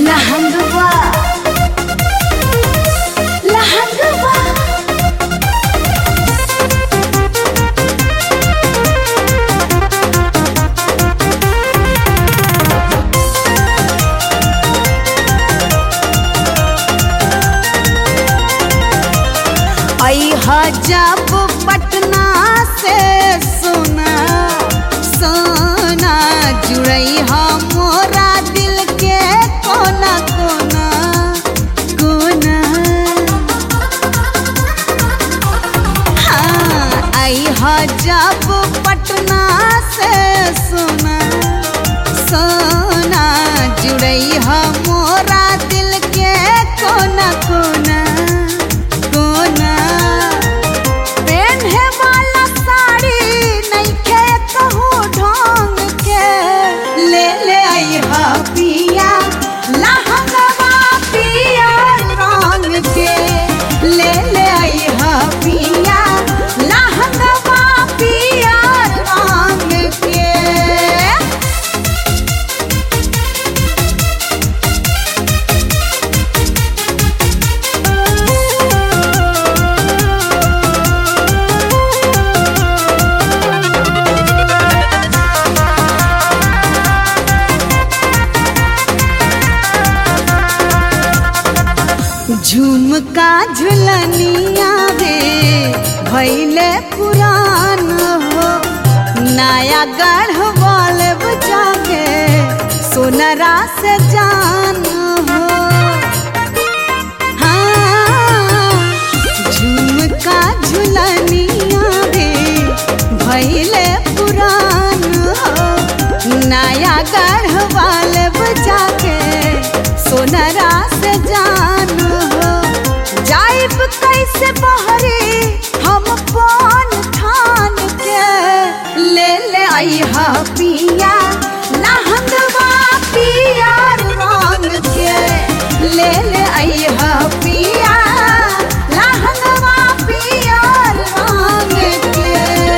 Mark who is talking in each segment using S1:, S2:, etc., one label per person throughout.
S1: लहंगवा लहंगवा
S2: अहा जब पटना से सोना सोना जुड़ई मोरा दिल के कोना कोना कोना हाँ अहा जब पटना से सोना सोना जुड़ई मोरा दिल के कोना कोना कोना पेन्हे वाला साड़ी नइखे कहूँ ढंग के ले ले अइहा पिया लहंगवा पिया रंग के ले ले अइहा पिया लहंगवा पिया रंग के झुमका झुलनिया रे भैले पुरान हो नया गढ़ वाले बजा के सोनरा से जान हो हाँ झुमका झुलनिया रे भैले पुरान हो नया गढ़ वाले बजा के सोनरा से जान हो जाइब कैसे बहरे हम पान ठान के ले ले अइहा पिया लहंगवा पिया रंग के ले ले अइहा पिया लहंगवा पिया रंग के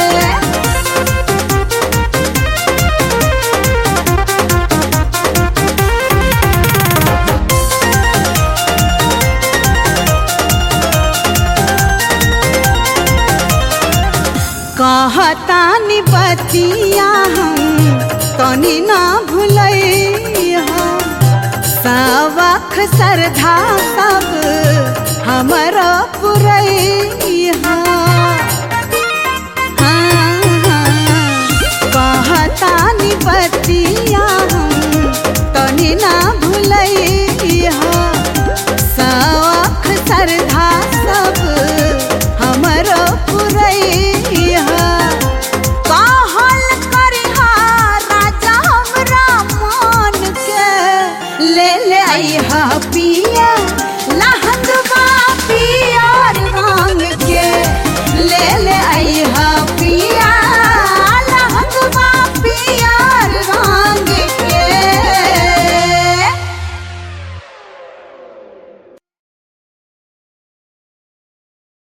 S2: कहतानी बतिया हम तनी ना भूलैया सबक श्रद्धा सब हमर पुरैया